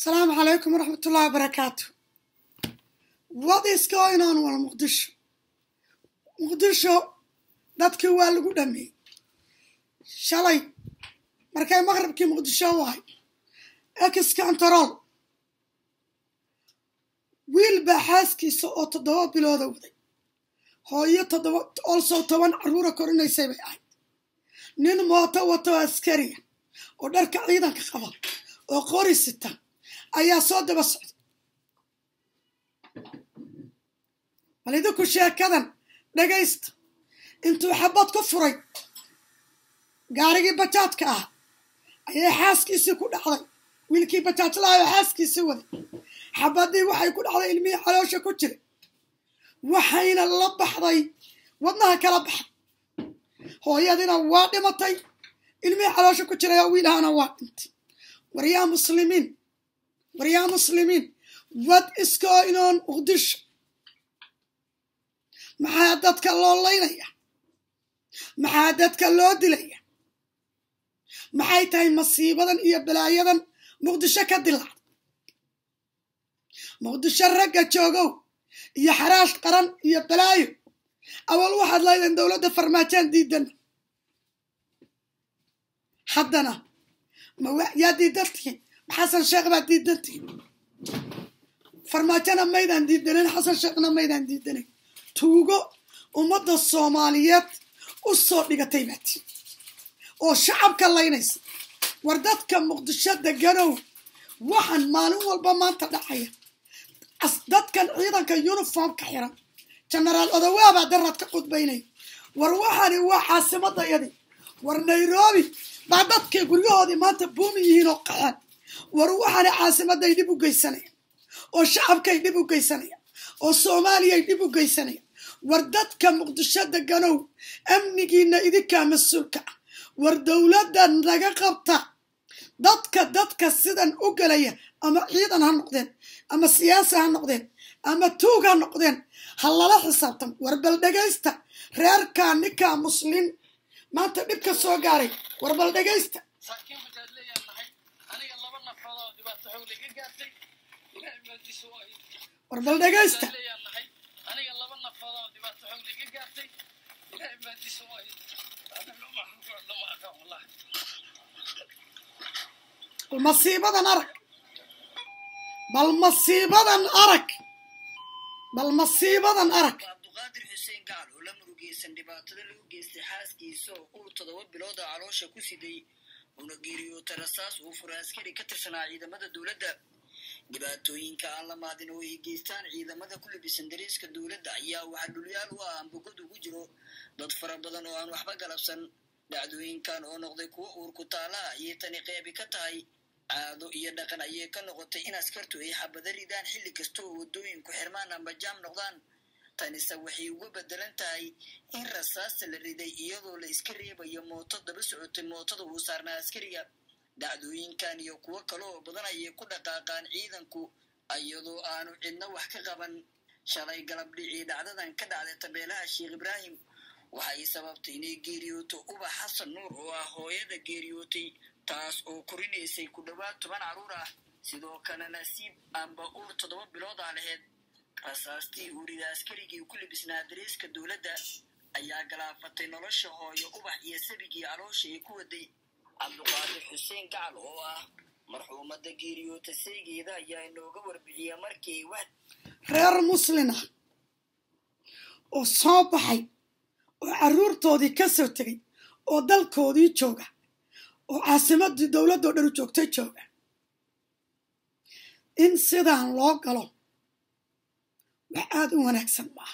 asalaamu calaykum waraxmat ullahi wabarakaatu what is going on wal muqdisho muqdisho dadkii waa lagu dhameeyey shalay markay maqribkii muqdisho wahay ex control wiil baa xaaskiisa oo toddoba bilooda waday hooyo toddoba olso toban carruura korinaysay bay ahayd nin mooto wato askariya oo dharka ciidanka qaba oo qori sita ayaa soo daba socday bal idinku sheekadan dhagaysta intuu xabad ku furay gaarigii bajaadka ah ayay xaaskiisii ku dhacday wiilkii bajaajlahayo xaaskiisii waday xabadii waxay ku dhacday ilmihii caloosha ku jiray waxayna la baxday wadnaha kala baxay hooyadina waa dhimatay ilmihii caloosha ku jiray oo wiilahana waa dhintay war yaa muslimiin war yaa muslimiin what is going on muqdisho maxaa dadka loo laynaya maxaa dadka loo dilaya maxay tahay masiibadan iyo balaayadan muqdisho ka dilacda muqdisho ragga joogow iyo xaraash qaran iyo balaayo awal waxaad laydeen dowladda farmaajaan diidana haddana ma yaa diidantihiin xasan sheekh baad diidantihiin farmaajona maydaan diidanen xasan sheekhna maydaan diidanen tuugo ummadda soomaaliyeed u soo dhigatay baati oo shacabka laynaysa war dadka muqdisho deganow waxaan maalin walba maanta dhacaya dadkan ciidanka yuniformka xiran genaraal odawaabaa daraad ka qudbaynaya war waxaani waa caasimadayadii war nairobi baa dadkay guryahoodii maanta buumi yihiin oo qaxeen war waxaani caasimaday dhib u geysanayaan oo shacabkay dhib u geysanayaan oo soomaaliyay dhib u geysanayaan war dadka muqdisho deganow amnigiina idinkaa mas-uulka ah war dowladda naga qabta dadka dadka sidan u gelaya ama ciidan ha noqdeen ama siyaasi ha noqdeen ama tuug ha noqdeen ha lala xisaabtamo war bal dhegaysta reerkaa ninkaa muslin maanta dhibka soo gaaray war bal dhegaysta war bal dhegaysta bal masiibadan arag bal masiibadan arag bal masiibadan arag abduqaadir xuseen gacal oo la murugeysan dhibaatada lagu geystay xaaskiisa oo ur toddoba bilooda caloosha ku siday una geeriyoota rasaas uu fura askari ka tirsanaa ciidamada dowladda dhibaatooyinka aan la maadin oo ay geystaan ciidamada ku labisan dariiska dowladda ayaa waxaa dhulyaal u ah ambogad ugu jiro dad fara badan oo aan waxba galabsan dhacdooyinkan oo noqday kuwo uur ku taalaha ayay tani qeybi ka tahay caado iyo dhaqan ayay ka noqotay in askartu ay xabada ridaan xilli kasta oo waddooyinku xirmaan amba jaam noqdaan tanise waxay uga bedelan tahay in rasaasta la riday iyadoo la iska reebayo mooto daba socotay mootada uu saarnaa askariga dhacdooyinkan iyo kuwo kale oo badan ayay ku dhaqaaqaan ciidanku iyadoo aanu cidna wax ka qaban shalay galab dhicii dhacdadan ka dhacday tabeelaha sheekh ibraahim waxay sababtay inay geeriyooto ubax xasan nuur oo ah hooyada geeriyootay taas oo korinaysay ku dhowaad toban carruur ah sidoo kale nasiib amba uur toddoba bilood ah laheyd rasaastii uurida askarigii ku libisnaa dariiska dowladda ayaa galaafatay nolosha hooyo ubax iyo sabigii caloosha ay ku waday cabduqaadir xuseen gacal oo ah marxuumadda geeriyoota seegeeda ayaa inooga warbixiya markii wax reer muslin ah oo soo baxay oo carruurtoodii ka soo tegay oo dalkoodii jooga oo caasimadii dowladdoo dhan u joogtay jooga in sidaan loo galo wax aada u wanaagsan maaha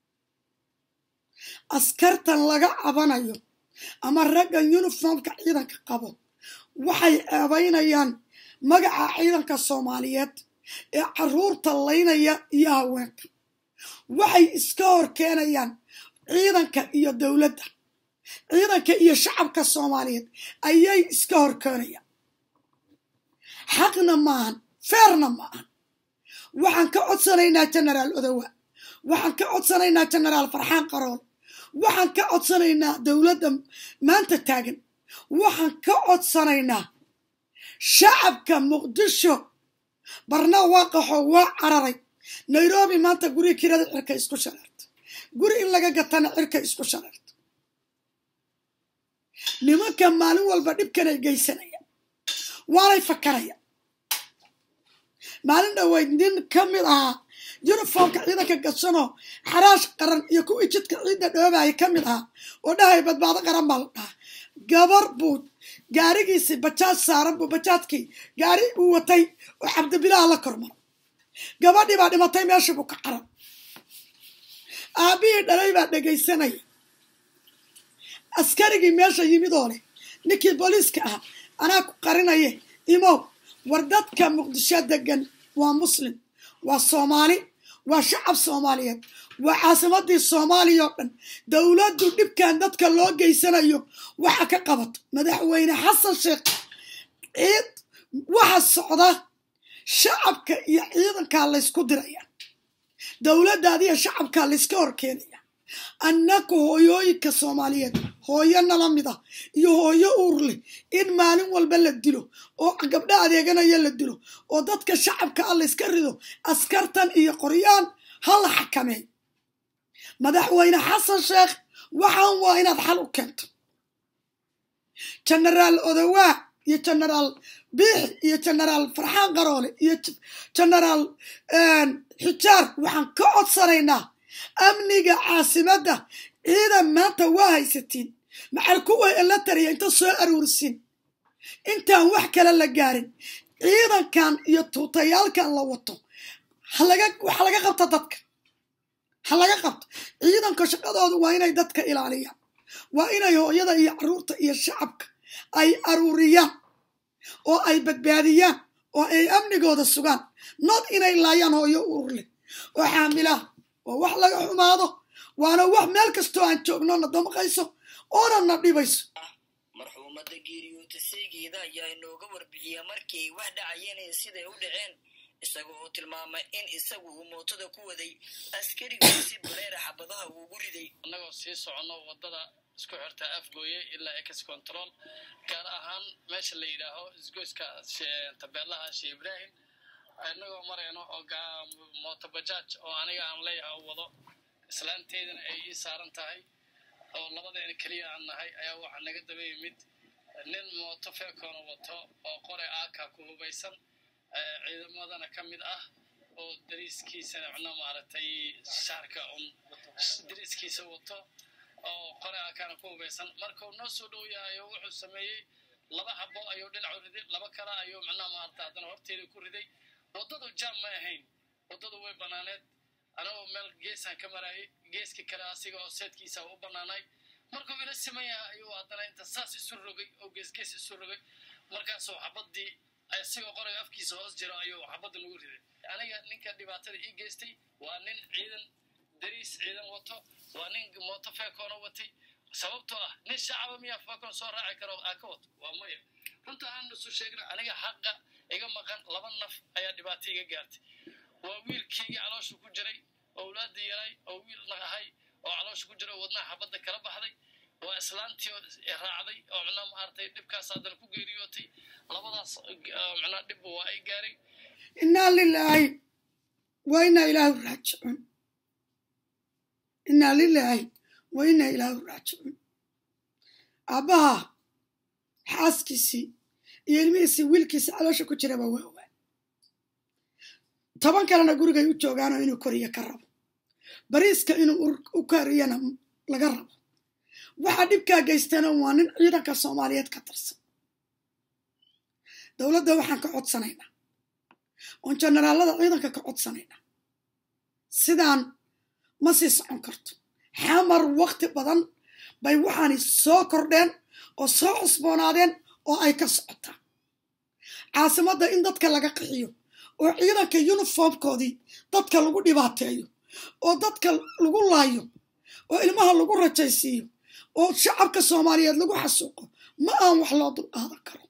askartan laga cabanayo ama raggan yuniformka ciidanka qabo waxay ceebaynayaan magaca ciidanka soomaaliyeed ee carruurta laynaya iyo haweenka waxay iska hor keenayaan ciidanka iyo dowladda ciidanka iyo shacabka soomaaliyeed ayay iska hor keenayaan xaqna maahan feerna maahan waxaan ka codsanaynaa genaraal odowa waxaan ka codsanaynaa genaraal farxaan qarool waxaan ka codsanaynaa dowladda maanta taagan waxaan ka codsanaynaa shacabka muqdisho barna waa qaxo waa cararay nairobi maanta guri kirada cirka isku shareerta guri in laga gatana cirka isku shareerta nimanka maalin walba dhibkanay geysanayaan waanay fakarayaan maalin dhaweyd nin ka mid ahaa yuniformka ciidanka gashanoo xaraash qaran iyo kuwii jidka ciidda dhoobaya ka mid ahaa oo dhahay badbaado qaran baa la dhahaa gabar buu gaarigiisii bajaaj saaran buu bajaajkii gaari uu watay oo cabdibilaha la kormaro gabadhii baa dhimatay meeshii buu ka caran aabbihii dhalay baa dhegaysanaya askarigii meesha yimid oo leh ninkii booliiska ah anaa ku qarinaye imow war dadka muqdisho degan waa muslim waa soomaali waa shacab soomaaliyeed waa caasimadii soomaaliya oo dhan dowladdu dhibkan dadka loo geysanayo waxa ka qabato madaxweyne xasan sheekh ciid waxa socda shacabka iyo ciidankaa laysku diraya dowladdaadiyo shacabkaa layska horkeenaya annaku hooyooyinka soomaaliyeed hooyo nala mid ah iyo hooyo uur leh in maalin walba la dilo oo gabdho adeeganaya la dilo oo dadka shacabka ah layska rido askartan iyo qoryaan ha la xakameey madaxweyne xasan sheekh waxaan waa inaad xal u keento genaraal odowaa iyo genaraal biixi iyo genaraal farxaan qaroole iyo genaraal xijaar waxaan ka codsanaynaa amniga caasimadda ciidan maanta waa haysatiin maxal kuwa elatariya inta soo aruursin intaan wax kale la gaarin ciidankan iyo tuutayaalkan la wato waxa laga qabta dadka ha laga qabto ciidanka shaqadoodu waa inay dadka ilaaliyaan waa inay hooyada iyo caruurta iyo shacabka ay aruuriyaan oo ay badbaadiyaan oo ay amnigooda sugaan nood inay laayaan hooyo urur leh oo xaamilaha waa wax laga xumaado waana wax meel kastoo aan joogno na damqayso oona na dhibayso marxuumadda geeriyoota seegeeda ayaa inooga warbixiya markii ay wax dhacayeen siday u dhaceen isaga oo tilmaamay in isagu uu mootada ku waday askarigii si baleera xabadaha uugu riday annagoo sii soconno waddada isku xirta afgooye ilaa ex control gaar ahaan meesha la yidhaaho isgoyska tabeelaha shee ibraahim inagoo marayno oo mootobajaaj oo aniga aan leeyahay oo wado islaanteedana ay ii saaran tahay oo labadeena keliya aan nahay ayaa waxaa naga daba yimid nin mooto feekoona wato oo qore aaka ku hubaysan ciidamadana ka mid ah oo dariiskiisana micna maaragtay shaarka un dariiskiisa wato oo qore aakaana ku hubaysan markuu noo soo dhow yahay oo wuxuu sameeyey laba xabo ayuu dhinacu riday laba kale ayuu micnaha maaragta haddana horteeda ku riday waddadu jaam ma ahayn waddadu way bannaaneed anagoo meel geesaan ka maraayay geeska kale asiga oo seedkiisa u bannaanay markuu ila siman yahay ayuu haddana inta saas isu rogay oo geesgees isu rogay markaasuu xabaddii asigoo qorayga afkiisa hoos jiro ayuu xabadda nagu riday aniga ninka dhibaatada ii geystay waa nin ciidan dariis ciidan wato waa nin mooto feekoona watay sababtoo ah nin shacaba miyaa feekoon soo raaci karo aa ka wato waa maya runta aan isu sheegna aniga xaqa iga maqan laba naf ayaa dhibaato iga gaartay waa wiilkaygii caloosha ku jiray owlaadii yaray oo wiil ahay oo caloosha ku jira oo wadnaha xabadda kala baxday waa islaantii raacday oo micnaa maaragtay dhibkaas haddana ku geeriyootay labadaas micnaa dhibba waa ay gaaray innaa lilaahi wa innaa ilaahu raajicuun innaa lilaahi wa innaa ilaahu raajicuun aabbaha xaaskiisii iyo ilmihiisii wiilkiisa caloosha ku jiraba waa waa toban kalena gurigay u joogaanoo inuu koriyo ka rabo bariiska inuu u koriyana laga rabo waxaa dhibkaa geystana waa nin ciidanka soomaaliyeed ka tirsan dowladda waxaan ka codsanaynaa oon jenaraalada ciidanka ka codsanaynaa sidaan ma sii socon karto xamar wakti badan bay waxaani soo kordheen oo soo cusboonaadeen oo ay ka socotaa caasimadda in dadka laga qixiyo oo ciidanka yuniformkoodii dadka lagu dhibaateeyo oo dadka lagu laayo oo ilmaha lagu rajaysiiyo oo shacabka soomaaliyeed lagu xasuuqo ma aan wax loo dulqaadan karo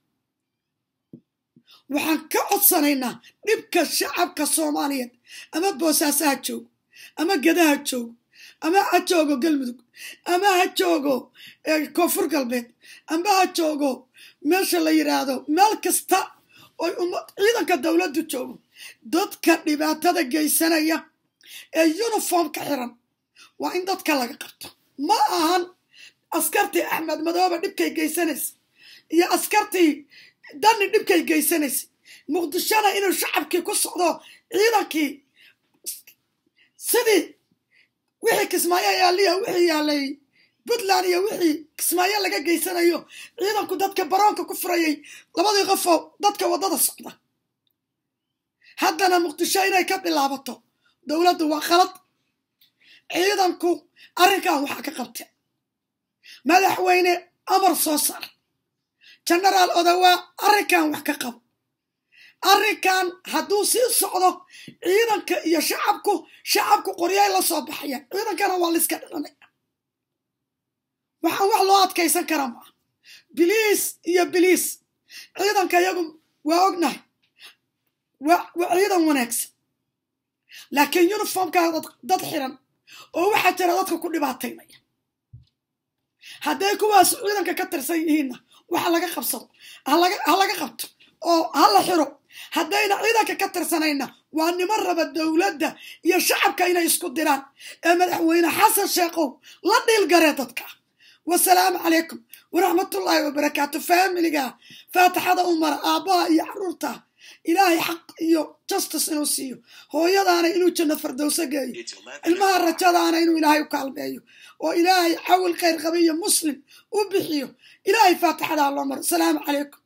waxaan ka codsanaynaa dhibka shacabka soomaaliyeed ama boosaaso ha joogo ama geda ha joogo ama ha joogo galmudug ama ha joogo koonfur galbeed ama ha joogo meesha la yidhaahdo meel kasta oy ciidanka dowladdu joogo dadka dhibaatada geysanaya ee uniformka xiran waa in dadka laga qabto ma ahan askartii axmed madoobe dhibkay geysanaysa iyo askartii dani dhibkay geysanaysa muqdishona inuu shacabkii ku socdo ciidankii sidii wixii kismaayo yaaliya wixii yaalay puntland iyo wixii kismaayo laga geysanayo ciidanku dadka baroonka ku furayay labadii qofoo dadka waddada socda haddana muqdisho inay ka bilaabato dowladdu waa khalad ciidanku arrinkan waxaa ka qabta madaxweyne amar soo saar genaraal odawaa arrinkan wax ka qabo arrinkan hadduu sii socdo ciidanka iyo shacabku shacabku qoryay la soo baxayaan ciidankana waa layska dhilanaya waxaan wax loo adkaysan karaa maa biliis iyo biliis ciidanka iyagu waa ognahay waa ciidan wanaagsan laakiin uniformkaa dad xiran oo waxaa jira dadka ku dhibaataynaya hadday kuwaas ciidanka ka tirsan yihiinna waxa laga qabsado ha laga qabto oo ha la xiro haddayna ciidanka ka tirsanayna waa niman raba dowladda iyo shacabka inay isku diraan ee madaxweyne xasan sheekhow la dhiilgaree dadka wasalaamu calaykum waraxmatullaahi wabarakaatu faamiliga faatixada umara aabbaha iyo caruurta ilaahay xaq iyo justice inuu siiyo hooyadaana inuu janno fardowso geeyo ilmaha rajadaana inuu ilaahay u kaalmeeyo oo ilaahay xawil khayr qabiyo muslim u bixiyo ilaahay faatixadaa loo maro asalaamu calaykum